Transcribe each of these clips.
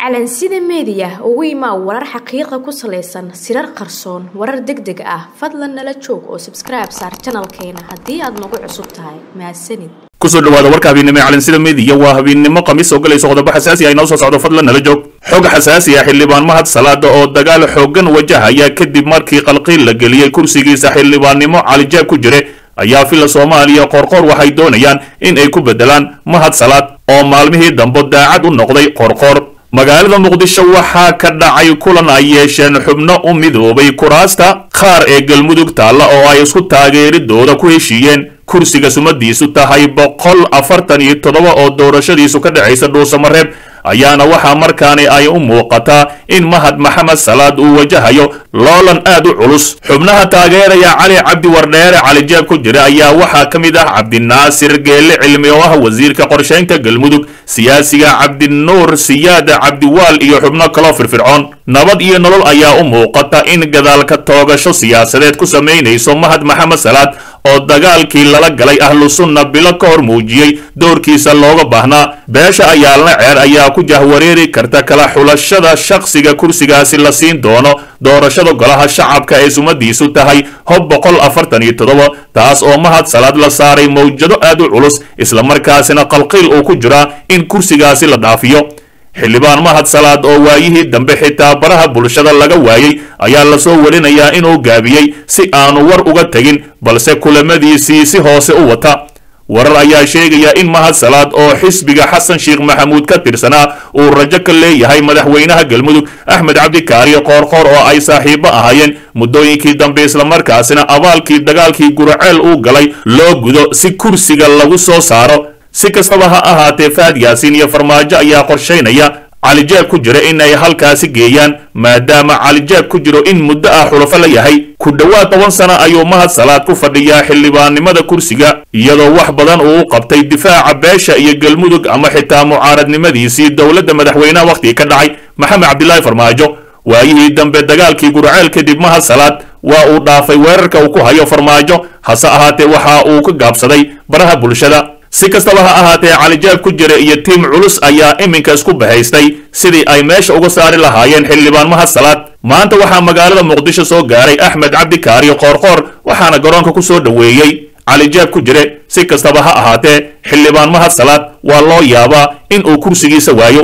calansida meediya ugu imaa warar xaqiiqa ku salaysan sirar qarsoon warar deg deg ah fadlan nala joog oo sabskribe saar janalkeena haddii aad nagu cusub tahay mahadsanid kusoo dhawaada warka habeennimo ee calansida meediya waa habeennimo khamiis oo galayso qodobo xasaasi ah inoo soo socdo fadlan nala joog xog xasaasi ah xildhibaan mahad salaada oo dagaal xoogan wajahaya kadib markii qalqiil la geliyey kursigiisa xildhibaannimo calijaab ku jire ayaa fila soomaaliya qorqor waxay doonayaan in ay ku bedelaan mahad salaad oo maalmihii dambe daacad u noqday qorqor magaalada muqdisho waxaa ka dhacay kulan ay yeesheen xubno u midoobay kuraasta qaar ee galmudug taalla oo ay isku taageeridooda ku heshiiyeen kursiga sumadiisu tahay boqol afartan iyo toddoba oo doorashadiisu ka dhacaysa dhuusamareeb ayaana waxaa markaani ay u muuqataa in mahad maxamed salaad uu wajahayo loolan aad u culus xubnaha taageeraya cali cabdi wardheere calijaab ku jira ayaa waxaa ka mid ah cabdinaasir geelle cilmi oo ah wasiirka qorshaynta galmudug siyaasiga cabdinuur siyaada cabdiwaal iyo xubno kaloo firfircoon nabad iyo nolol ayaa u muuqata in gadaalka toogasho siyaasadeed ku samaynayso mahad maxamed salaad oo dagaalkii lala galay ahlu sunna bilo ka hor muujiyey doorkiisa looga baahnaa beesha ayaalna ceer ayaa ku jahwareeri karta kala xulashada shakhsiga kursigaasi la siin doono doorashada golaha shacabka ee sumadiisu tahay hob boqol afartan iyo toddoba taas oo mahad salaad la saaray mawjado aad u culus islamarkaasina qalqiil uu ku jiraa in kursigaasi la dhaafiyo xildhibaan mahad salaad oo waayihii dambe xitaa baraha bulshada laga waayey ayaa lasoo warinayaa inuu gaabiyey si aanu war uga tegin balse kulamadiisii si hoose u wata warar ayaa sheegaya in mahad salaad oo xisbiga xasan sheekh maxamuud ka tirsanaa uu rajo ka leeyahay madaxweynaha galmudug axmed cabdikaariyo qoorqoor oo ay saaxiibo ahaayeen muddooyinkii dambe islamarkaasina abaalkii dagaalkii guraceel uu galay loo gudo si kursiga lagu soo saaro si kastaba ha ahaatee faad yaasiin iyo farmaajo ayaa qorshaynaya calijaab ku jira in ay halkaasi geeyaan maadaama calijaab ku jiro in muddo ah xulafo la yahay ku dhowaad toban sano ayuu mahad salaad ku fadhiyaa xildhibaannimada kursiga iyadoo wax badan uu u qabtay difaaca beesha iyo galmudug ama xitaa mucaaradnimadiisii dowladda madaxweynaha wakhtigii ka dhacay maxamed cabdilaahi farmaajo waayihii dambe dagaalkii gurceel kadib mahad salaad waa uu dhaafay weerarka uu ku hayo farmaajo hase ahaatee waxa uu ka gaabsaday baraha bulshada si kastaba ha ahaatee calijaab ku jira iyo tiim culus ayaa iminka isku bahaystay sidii ay meesha uga saari lahaayeen xildhibaan mahad salaad maanta waxaa magaalada muqdisho soo gaaray axmed cabdikaariyo qoorqoor waxaana garoonka ku soo dhoweeyey calijaab ku jire si kastaba ha ahaatee xildhibaan mahad salaad waa loo yaabaa in uu kursigiisa waayo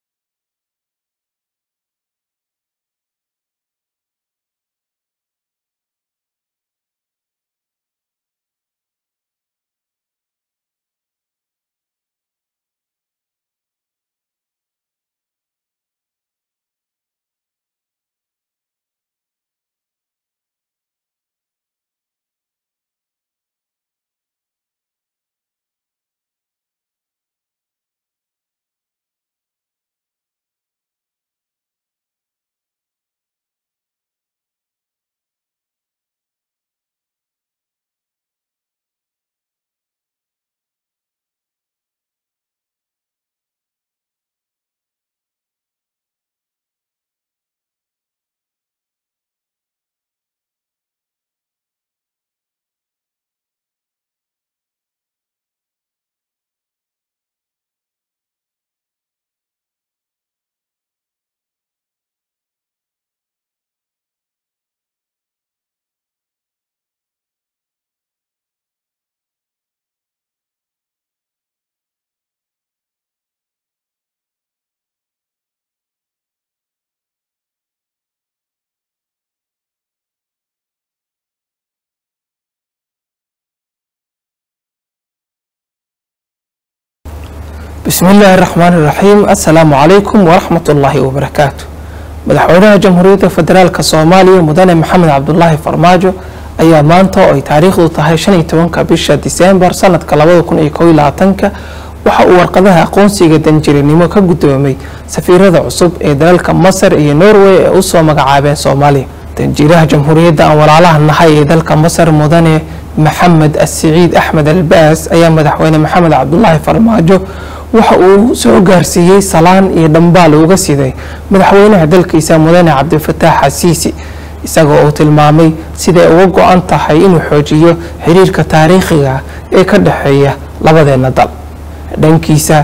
bismi illaahi raxmaan iraxiim assalaamu calaykum waraxmat ullaahi wabarakaatu madaxweynaha jamhuuriyadda federaalk soomaaliya mudane maxamed cabdulaahi farmaajo ayaa maanta oo ay taariikhdu tahay shan iyo tobanka bisha diseembar sanadka labada kun iyo kow iyo labaatanka waxa uu warqadaha aqoonsiga danjirinimo ka guddoomay safiirada cusub ee dalalka masar iyo norway ee usoo magacaabeen soomaaliya danjiiraha jamhuuriyadda aan walaalaha nahay ee dalka masar mudane maxamed asiciid axmed albaas ayaa madaxweyne maxamed cabdulaahi farmaajo waxa uu soo gaarsiiyey salaan iyo dhambaal uga siday madaxweynaha dalkiisa mudane cabdifataax xasiisi isagoo uu tilmaamay siday uga go-an tahay inuu xoojiyo xiriirka taariikhiga ee ka dhexeeya labadeena dal dhankiisa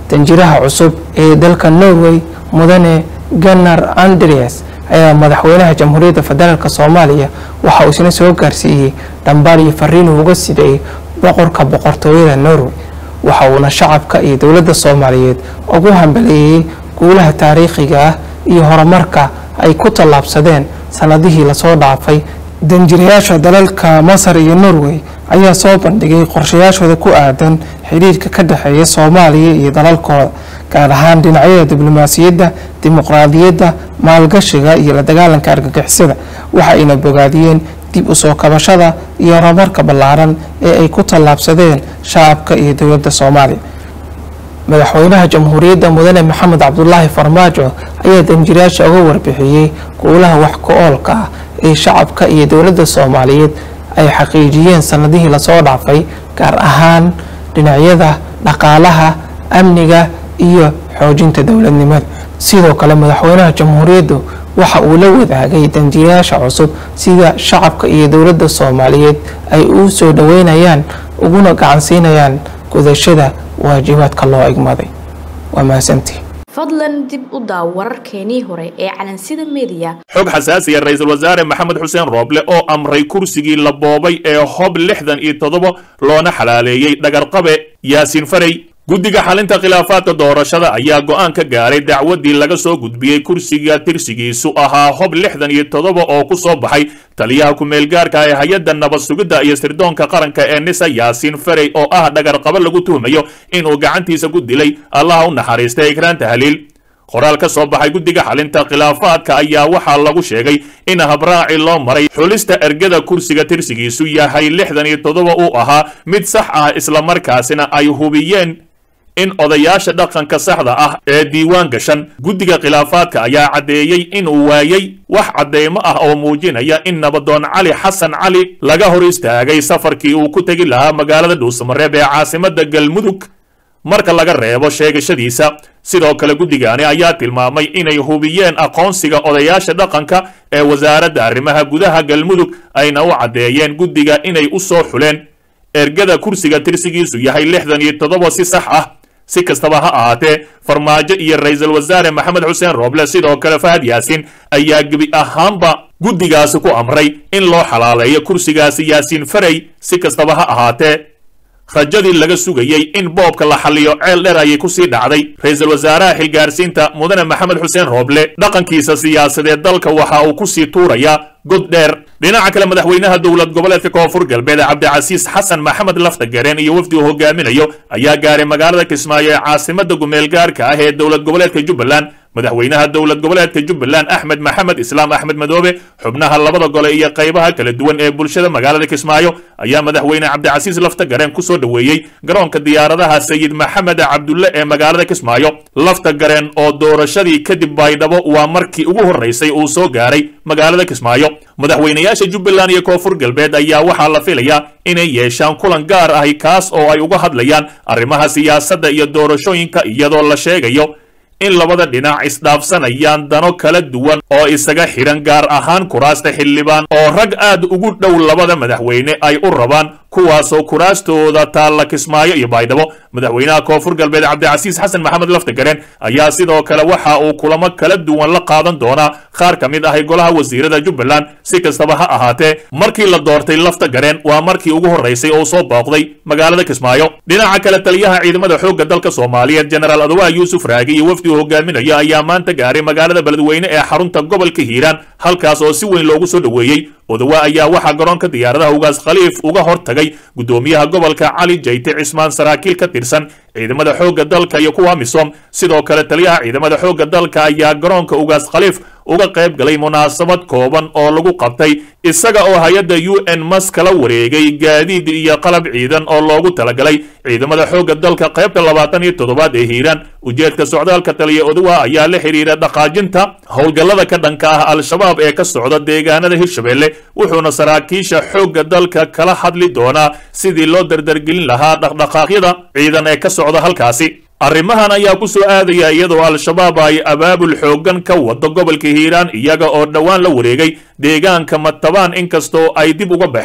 danjiraha cusub ee dalka norway mudane ganar andreas ayaa madaxweynaha jamhuuriyadda federaalk soomaaliya waxa uu isna soo gaarsiiyey dhambaal iyo fariinuu uga siday boqorka boqortooyada norway waxa uuna shacabka iyo dowladda soomaaliyeed ugu hambaleeyey guulaha taariikhiga ah iyo horumarka ay ku tallaabsadeen sanadihii lasoo dhaafay danjirayaasha dalalka masar iyo norway ayaa soo bandhigay qorshayaashooda ku aadan xiriirka ka dhexeeya soomaaliya iyo dalalkooda gaar ahaan dhinacyada diblomaasiyadda dimuqraadiyadda maalgashiga iyo la dagaalanka argagixisada waxa ayna bogaadiyeen dib u soo kabashada iyo horumarka ballaaran ee ay ku tallaabsadeen shacabka iyo dowladda soomaaliya madaxweynaha jamhuuriyadda mudane maxamed cabdulaahi farmaajo ayaa danjirayaasha uga warbixiyey guulaha wax ku-oolka ah ee shacabka iyo dowladda soomaaliyeed ay xaqiijiyeen sanadihii lasoo dhaafay gaar ahaan dhinacyada dhaqaalaha amniga iyo xoojinta dowladnimada sidoo kale madaxweynaha jamhuuriyaddu waxa uu la wadaagay danjirayaasha cusub sida shacabka iyo dowladda soomaaliyeed ay u soo dhoweynayaan uguna gacansiinayaan gudashada waajibaadka loo egmaday waa mahadsantii fadlan dib u daaw wararkeenii hore ee calansida mediya xog xasaasiya ra-iisul wasaare maxamed xuseen rooble oo amray kursigii la boobay ee hob lixdan iyo toddoba loona xalaaleeyey dhagarqabe yaasiin farey guddiga xalinta khilaafaadka doorashada ayaa go'aan ka gaaray dacwaddii laga soo gudbiyey kursiga tirsigiisu ahaa hob lixdan iyo toddoba oo ku soo baxay taliyaha ku-meelgaarka ee hay-adda nabad sugidda iyo sirdoonka qaranka ee nisa yaasiin farey oo ah dhagarqabo lagu tuhmayo inuu gacantiisa ku dilay allaha u naxariistay ikraan tahliil qoraal ka soo baxay guddiga xalinta khilaafaadka ayaa waxaa lagu sheegay in habraaci loo maray xulista ergada kursiga tirsigiisu yahay lixdan iyo toddoba uu ahaa mid sax ah islamarkaasina ay hubiyeen in odayaasha dhaqanka saxda ah ee diiwaan gashan guddiga khilaafaadka ayaa caddeeyey inuu waayey wax cadeymo ah oo muujinaya in nabadoon cali xasan cali laga hor istaagay safarkii uu ku tegi lahaa magaalada dhuusamareeb ee caasimadda galmudug marka laga reebo sheegashadiisa sidoo kale guddigaani ayaa tilmaamay inay hubiyeen aqoonsiga odayaasha dhaqanka ee wasaaradda arrimaha gudaha galmudug ayna u caddeeyeen guddiga inay u soo xuleen ergada kursiga tirsigiisu yahay lixdan iyo toddoba si sax ah si kastaba ha ahaatee farmaajo iyo ra-iisul wasaare maxamed xuseen rooble sidoo kale fahad yaasiin ayaa gebi ahaanba guddigaasi ku amray in loo xalaaleeyo kursigaasi yaasiin farey si kastaba ha ahaatee rajadii laga sugayey in boobka la xalliyo ceel dheer ayay kusii dhacday ra-iisul wasaaraha xilgaarsiinta mudane maxamed xuseen rooble dhaqankiisa siyaasadeed dalka waxa uu kusii tuurayaa god dheer dhinaca kale madaxweynaha dowlad goboleedka koonfur galbeed cabdicasiis xasan maxamed laftagareen iyo wafdi uu hogaaminayo ayaa gaaray magaalada kismaayo ee caasimada gumeelgaarka ah ee dowlad goboleedka jubbaland madaxweynaha dowlad goboleedka jubbaland axmed maxamed islaam axmed madoobe xubnaha labada gole iyo qaybaha kala duwan ee bulshada magaalada kismaayo ayaa madaxweyne cabdicasiis laftagareen kusoo dhoweeyey garoonka diyaaradaha sayid maxamed cabdulle ee magaalada kismaayo laftagareen oo doorashadii kadib baydhabo waa markii ugu horreysay uu soo gaaray magaalada kismaayo madaxweynayaasha jubbaland iyo koonfur galbeed ayaa waxaa la filayaa inay yeeshaan kulan gaar ahi kaas oo ay uga hadlayaan arrimaha siyaasadda iyo doorashooyinka iyadoo la sheegayo in labada dhinac isdhaafsanayaan dano kala duwan oo isaga xidhan gaar ahaan kuraasta xildhibaan oo rag aad ugu dhow labada madaxweyne ay u rabaan kuwaasoo kuraastooda taalla kismaayo iyo baydhabo madaxweynaha koonfur galbeed cabdicasiis xasan maxamed laftagareen ayaa sidoo kale waxa uu kulamo kala duwan la qaadan doonaa qaar ka mid ahay golaha wasiirada jubbaland si kastaba ha ahaatee markii la doortay laftagareen waa markii ugu horreysay oo soo booqday magaalada kismaayo dhinaca kale taliyaha ciidamada xoogga dalka soomaaliyeed jenaraal adwaa yuusuf raagi iyo wafdi uu hogaaminayo ayaa maanta gaaray magaalada beledweyne ee xarunta gobolka hiiraan halkaas oo si weyn loogu soo dhoweeyey odawa ayaa waxaa garoonka diyaaradaha ugaas khaliif uga hor tagay guddoomiyaha gobolka cali jayte cismaan saraakiil ka tirsan ciidamada xoogga dalka iyo kuwa misom sidoo kale taliyaha ciidamada xoogga dalka ayaa garoonka ugaas khaliif uga qayb galay munaasabad kooban oo lagu qabtay isaga oo hay-adda u n mas kala wareegay gaadiid iyo qalab ciidan oo loogu talagalay ciidamada xoogga dalka qaybta labaatan iyo toddobaad ee hiiraan ujeedka socdaalka taliya odawa ayaa la xidhiira dhaqaajinta howlgallada ka dhanka ah al-shabaab ee ka socda deegaanada hirshabelle wuxuuna saraakiisha xoogga dalka kala hadli doonaa sidii loo dardargelin lahaa dhaqdhaqaaqyada ciidan ee ka socda halkaasi arrimahan ayaa ku soo aadaya iyadoo al-shabaab ay abaabul xooggan ka wado gobolka hiiraan iyaga oo dhowaan la wareegay deegaanka matabaan inkastoo ay dib uga baxeen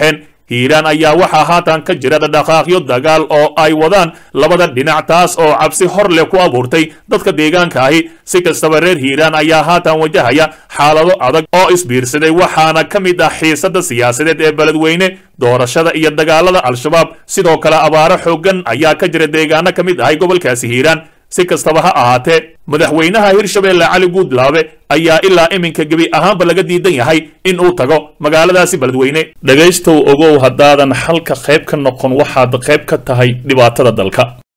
hiiraan ayaa waxaa haatan ka jira dhaqaaqyo dagaal oo ay wadaan labada dhinac taas oo cabsi hor leh ku abuurtay dadka deegaanka ahi si kastaba reer hiiraan ayaa haatan wajahaya xaalado adag oo isbiirsaday waxaana ka mid ah xiisada siyaasadeed ee beledweyne doorashada iyo dagaalada al-shabaab sidoo kale abaaro xooggan ayaa ka jira deegaano ka mid ahay gobolkaasi hiiraan si kastaba ha ahaatee madaxweynaha hirshabeelle cali guudlaabe ayaa ilaa iminka gebi ahaanba laga diidan yahay in uu tago magaaladaasi beledweyne dhegaystow ogow haddaadan xalka qayb ka noqon waxaad qayb ka tahay dhibaatada dalka